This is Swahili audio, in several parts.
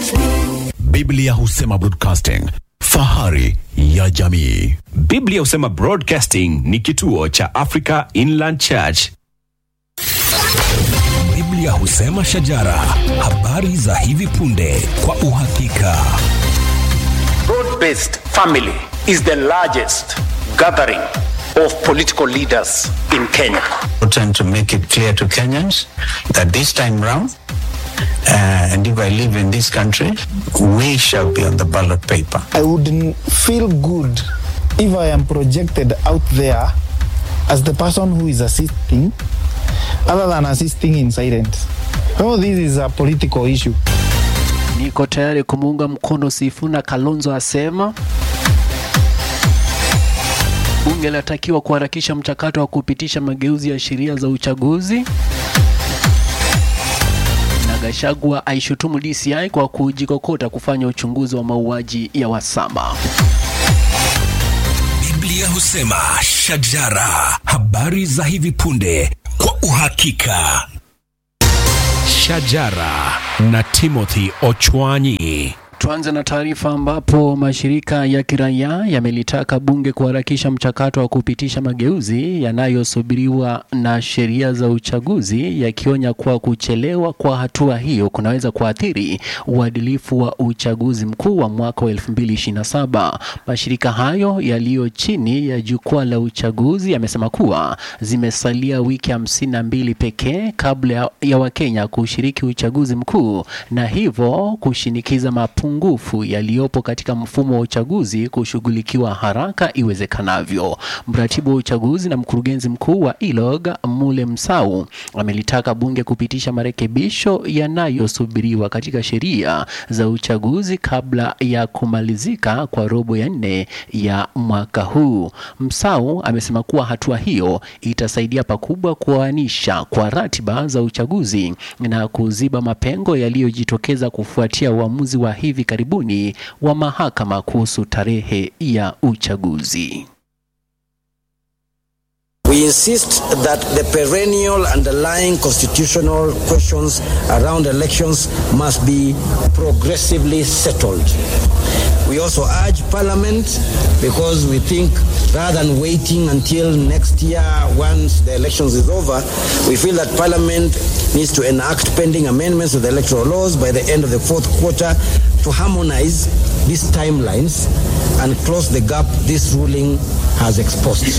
Biblia husema broadcasting, fahari ya jamii. Biblia husema Broadcasting ni kituo cha Africa Inland Church. Biblia husema shajara, habari za hivi punde kwa uhakika. Broad-based family is the largest gathering of political leaders in Kenya. important to make it clear to Kenyans that this time round, uh, and if I live in this country, we shall be on the ballot paper. I wouldn't feel good if I am projected out there as the person who is assisting, other than assisting in silence. Oh, this is a political issue. Niko tayari kumuunga mkono Sifuna, Kalonzo asema. Bunge linatakiwa kuharakisha mchakato wa kupitisha mageuzi ya sheria za uchaguzi. Na Gachagua aishutumu DCI kwa kujikokota kufanya uchunguzi wa mauaji ya Wasama. Biblia husema shajara, habari za hivi punde kwa uhakika. Shajara na Timothy Ochwanyi. Tuanze na taarifa ambapo mashirika ya kiraia yamelitaka bunge kuharakisha mchakato wa kupitisha mageuzi yanayosubiriwa na sheria za uchaguzi, yakionya kuwa kuchelewa kwa hatua hiyo kunaweza kuathiri uadilifu wa uchaguzi mkuu wa mwaka wa 2027. Mashirika hayo yaliyo chini ya jukwaa la uchaguzi yamesema kuwa zimesalia wiki hamsini na mbili pekee kabla ya- ya Wakenya kushiriki uchaguzi mkuu na hivyo kushinikiza mapungufu yaliyopo katika mfumo wa uchaguzi kushughulikiwa haraka iwezekanavyo. Mratibu wa uchaguzi na mkurugenzi mkuu wa ILOG Mule Msau amelitaka bunge kupitisha marekebisho yanayosubiriwa katika sheria za uchaguzi kabla ya kumalizika kwa robo ya nne ya mwaka huu. Msau amesema kuwa hatua hiyo itasaidia pakubwa kuoanisha kwa ratiba za uchaguzi na kuziba mapengo yaliyojitokeza kufuatia uamuzi wa hivi karibuni wa mahakama kuhusu tarehe ya uchaguzi. We insist that the perennial underlying constitutional questions around elections must be progressively settled. We also urge Parliament, because we think rather than waiting until next year once the elections is over, we feel that Parliament needs to enact pending amendments to the electoral laws by the end of the fourth quarter to harmonize these timelines and close the gap this ruling has exposed.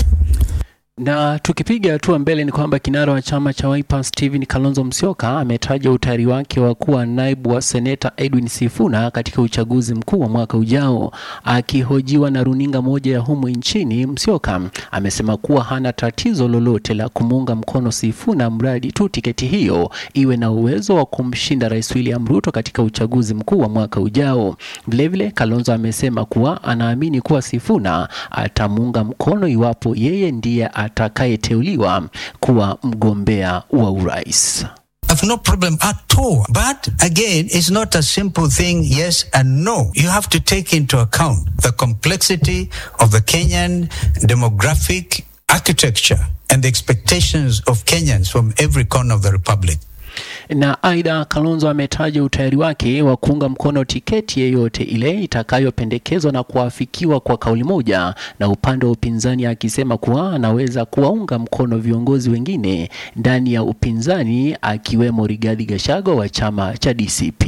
Na tukipiga hatua mbele ni kwamba kinara wa chama cha Wiper Stephen Kalonzo Musyoka ametaja utayari wake wa kuwa naibu wa seneta Edwin Sifuna katika uchaguzi mkuu wa mwaka ujao. Akihojiwa na runinga moja ya humu nchini, Musyoka amesema kuwa hana tatizo lolote la kumuunga mkono Sifuna mradi tu tiketi hiyo iwe na uwezo wa kumshinda Rais William Ruto katika uchaguzi mkuu wa mwaka ujao. Vilevile, Kalonzo amesema kuwa anaamini kuwa Sifuna atamuunga mkono iwapo yeye ndiye atakayeteuliwa kuwa mgombea wa urais. I've no problem at all. But again, it's not a simple thing, yes and no. You have to take into account the complexity of the Kenyan demographic architecture and the expectations of Kenyans from every corner of the republic. Na aidha, Kalonzo ametaja utayari wake wa kuunga mkono tiketi yeyote ile itakayopendekezwa na kuafikiwa kwa kauli moja na upande wa upinzani, akisema kuwa anaweza kuwaunga mkono viongozi wengine ndani ya upinzani akiwemo Rigathi Gachagua wa chama cha DCP.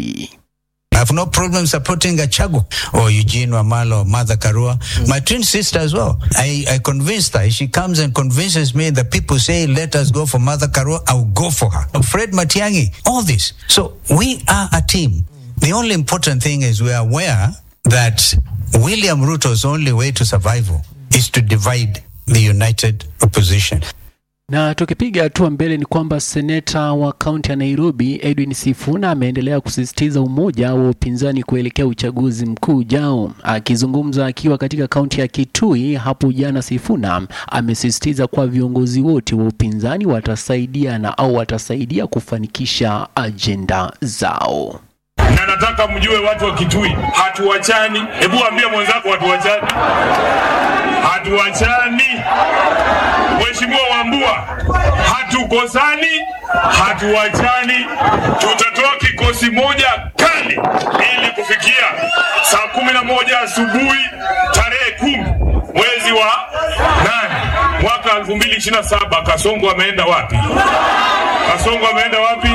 I have no problem supporting Gachagua or Eugene Wamalo or Mother Karua, my twin sister as well. I, I convinced her. If she comes and convinces me that people say, let us go for Mother Karua, I'll go for her. Fred Matiangi, all this. So we are a team. The only important thing is we are aware that William Ruto's only way to survival is to divide the united opposition. Na tukipiga hatua mbele ni kwamba seneta wa kaunti ya Nairobi Edwin Sifuna ameendelea kusisitiza umoja wa upinzani kuelekea uchaguzi mkuu ujao. Akizungumza akiwa katika kaunti ya Kitui hapo jana, Sifuna amesisitiza kuwa viongozi wote wa upinzani watasaidiana au watasaidia kufanikisha ajenda zao. na nataka mjue watu wa Kitui, hatuwachani. Hebu ambia mwenzako hatuwachani, hatuwachani. Mheshimiwa Wambua, hatukosani, hatuwachani. Tutatoa kikosi moja kali ili moja asubuhi tarehe kumi mwezi wa nane mwaka 2027 Kasongo ameenda wapi? Kasongo ameenda wapi?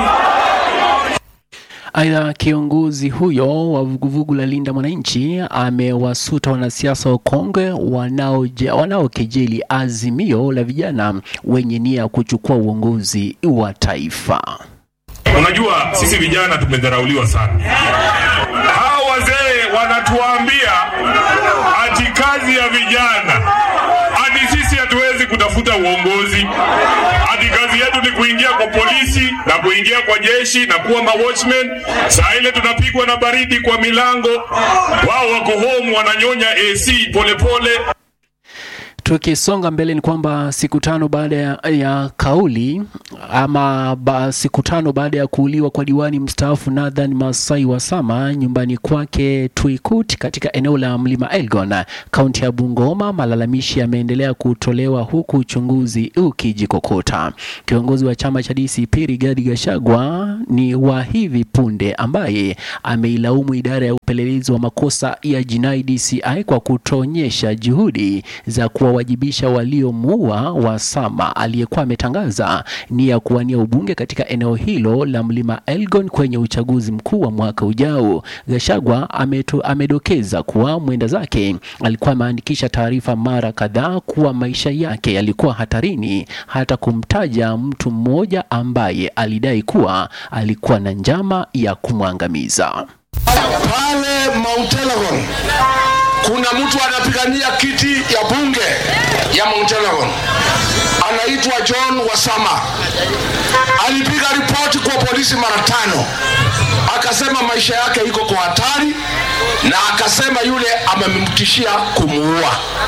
Aidha, kiongozi huyo wa vuguvugu la Linda Mwananchi amewasuta wanasiasa wakongwe wanaoje- wanaokejeli azimio la vijana wenye nia ya kuchukua uongozi wa taifa. Unajua sisi vijana tumedharauliwa sana. Hao wazee wanatuambia ati kazi ya vijana, ati sisi hatuwezi kutafuta uongozi, ati kazi yetu ni kuingia kwa polisi na kuingia kwa jeshi na kuwa mawatchmen. Saa ile tunapigwa na baridi kwa milango, wao wako home wananyonya AC polepole pole. Tukisonga mbele ni kwamba siku tano baada ya, ya kauli ama ba, siku tano baada ya kuuliwa kwa diwani mstaafu Nathan Masai Wasama nyumbani kwake Tuikut katika eneo la Mlima Elgon, kaunti ya Bungoma, malalamishi yameendelea kutolewa huku uchunguzi ukijikokota. Kiongozi wa chama cha DCP Rigathi Gachagua ni wa hivi punde ambaye ameilaumu idara ya upelelezi wa makosa ya jinai DCI kwa kutoonyesha juhudi za kuwawajibisha waliomuua Wasama aliyekuwa ametangaza nia ya kuwania ubunge katika eneo hilo la Mlima Elgon kwenye uchaguzi mkuu wa mwaka ujao. Gachagua ameto, amedokeza kuwa mwenda zake alikuwa ameandikisha taarifa mara kadhaa kuwa maisha yake yalikuwa hatarini, hata kumtaja mtu mmoja ambaye alidai kuwa alikuwa na njama ya kumwangamiza. pale Mount Elgon kuna mtu anapigania kiti ya bunge ya Mount Elgon anaitwa John Wasama. Alipiga ripoti kwa polisi mara tano, akasema maisha yake iko kwa hatari, na akasema yule amemtishia kumuua.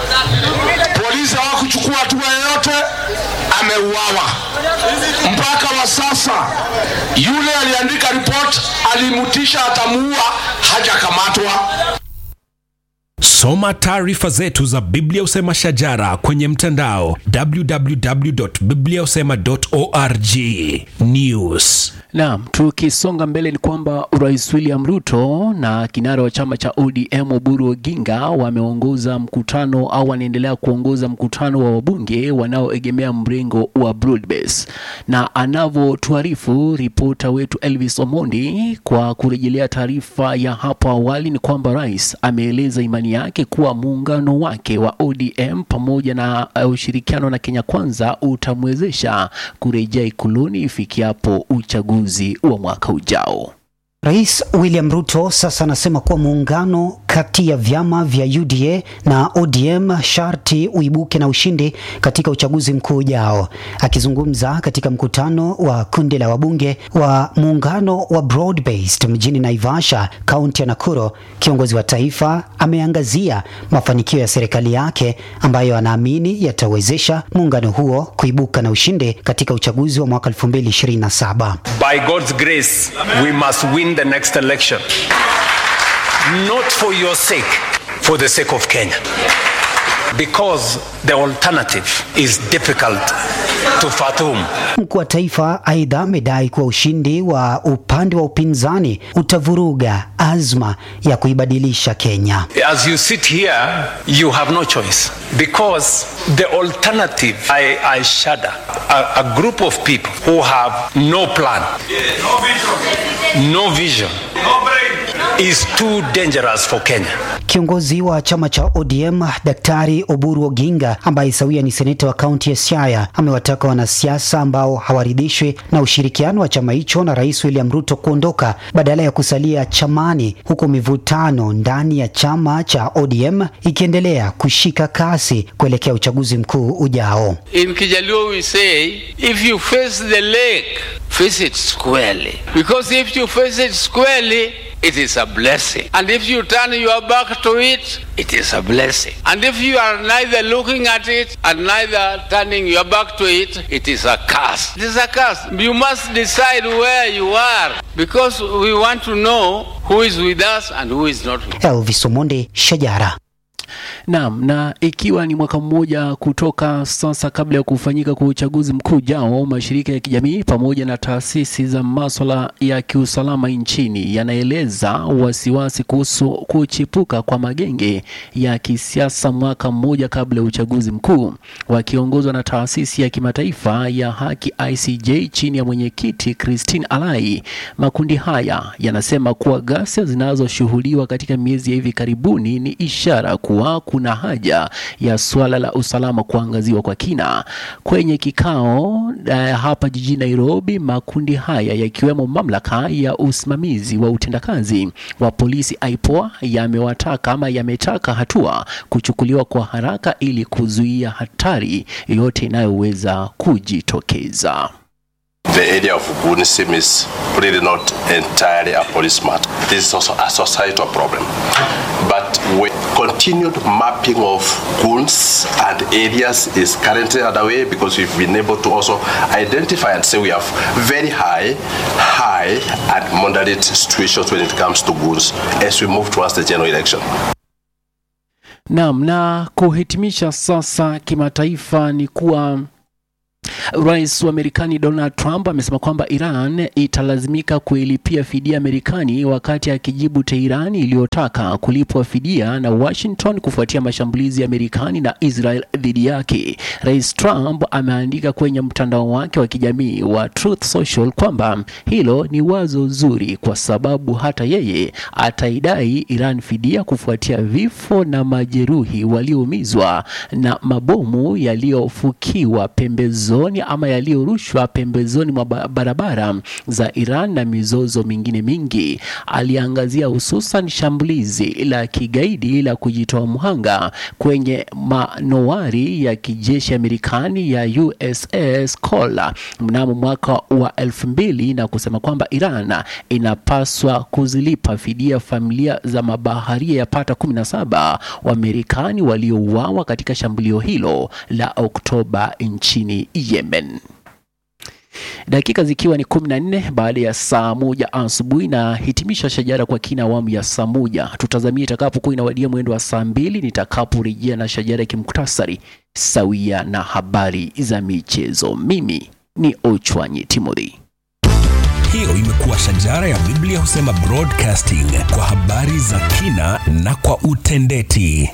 Polisi hawakuchukua hatua yoyote, ameuawa. Mpaka wa sasa yule aliandika ripoti alimtisha atamuua, hajakamatwa. Soma taarifa zetu za Biblia Usema Shajara kwenye mtandao www.bibliausema.org. News. Naam, tukisonga mbele ni kwamba Rais William Ruto na kinara wa chama cha ODM Oburu Oginga wameongoza mkutano au wanaendelea kuongoza mkutano wa wabunge wanaoegemea mrengo wa Broadbase, na anavyotuarifu ripota wetu Elvis Omondi kwa kurejelea taarifa ya hapo awali ni kwamba rais ameeleza imani yake kuwa muungano wake wa ODM pamoja na uh, ushirikiano na Kenya Kwanza utamwezesha kurejea ikuluni ifikiapo uchaguzi wa mwaka ujao. Rais William Ruto sasa anasema kuwa muungano kati ya vyama vya UDA na ODM sharti uibuke na ushindi katika uchaguzi mkuu ujao. Akizungumza katika mkutano wa kundi la wabunge wa muungano wa Broad-Based mjini Naivasha, kaunti ya Nakuru, kiongozi wa taifa ameangazia mafanikio ya serikali yake ambayo anaamini yatawezesha muungano huo kuibuka na ushindi katika uchaguzi wa mwaka 2027. By God's grace, we must win the next election. Not for your sake, for the sake of Kenya. Because the alternative is difficult to fathom. Mkuu wa taifa aidha amedai kuwa ushindi wa upande wa upinzani utavuruga azma ya kuibadilisha Kenya. As you sit here, you have no choice. Because the alternative, I, I shudder. A, a group of people who have no plan, no vision, is too dangerous for Kenya. Kiongozi wa chama cha ODM Daktari Oburu Oginga ambaye sawia ni seneta wa kaunti ya Siaya amewataka wanasiasa ambao hawaridhishwi na ushirikiano wa chama hicho na Rais William Ruto kuondoka badala ya kusalia chamani, huku mivutano ndani ya chama cha ODM ikiendelea kushika kasi kuelekea uchaguzi mkuu ujao. In Kijaluo we say, if you face the lake, face it squarely. Because if you face it squarely, it is a blessing. And if you turn your back to it, it is a blessing. And if you are neither looking at it and neither turning your back to it, it is a curse. It is a curse. You must decide where you are because we want to know who is with us and who is not with us. Elvis Omonde, Shajara. Naam, na ikiwa ni mwaka mmoja kutoka sasa kabla ya kufanyika kwa uchaguzi mkuu ujao, mashirika ya kijamii pamoja na taasisi za maswala ya kiusalama nchini yanaeleza wasiwasi kuhusu kuchipuka kwa magenge ya kisiasa mwaka mmoja kabla ya uchaguzi mkuu. Wakiongozwa na taasisi ya kimataifa ya haki ICJ chini ya mwenyekiti Christine Alai, makundi haya yanasema kuwa ghasia zinazoshuhudiwa katika miezi ya hivi karibuni ni ishara kuwa kuna haja ya suala la usalama kuangaziwa kwa kina. Kwenye kikao eh, hapa jijini Nairobi, makundi haya yakiwemo mamlaka ya usimamizi wa utendakazi wa polisi IPOA yamewataka ama yametaka hatua kuchukuliwa kwa haraka ili kuzuia hatari yoyote inayoweza kujitokeza. The area of Gunism is really not entirely a police matter. This is also a societal problem. But with continued mapping of goons and areas is currently underway because we've been able to also identify and say we have very high, high and moderate situations when it comes to goons as we move towards the general election. Naam, na kuhitimisha sasa kimataifa ni kuwa Rais wa Marekani Donald Trump amesema kwamba Iran italazimika kuilipia fidia Marekani wakati akijibu Teherani iliyotaka kulipwa fidia na Washington kufuatia mashambulizi ya Marekani na Israel dhidi yake. Rais Trump ameandika kwenye mtandao wake wa kijamii wa Truth Social kwamba hilo ni wazo zuri kwa sababu hata yeye ataidai Iran fidia kufuatia vifo na majeruhi walioumizwa na mabomu yaliyofukiwa pembezoni ama yaliyorushwa pembezoni mwa ba- barabara za Iran na mizozo mingine mingi. Aliangazia hususan shambulizi la kigaidi la kujitoa mhanga kwenye manowari ya kijeshi ya Marekani ya USS Cole mnamo mwaka wa elfu mbili na kusema kwamba Iran inapaswa kuzilipa fidia familia za mabaharia yapata 17 wa Marekani waliouawa katika shambulio hilo la Oktoba nchini Yemen. Dakika zikiwa ni 14 baada ya saa moja asubuhi na hitimisha shajara kwa kina awamu ya saa moja. Tutazamia itakapokuwa inawadia mwendo wa saa mbili nitakaporejea na shajara ya kimuktasari sawia na habari za michezo. Mimi ni Ochwanyi Timothy. Hiyo imekuwa shajara ya Biblia husema broadcasting kwa habari za kina na kwa utendeti.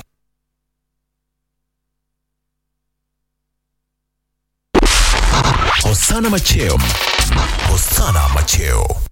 Hosana Macheo. Hosana Macheo.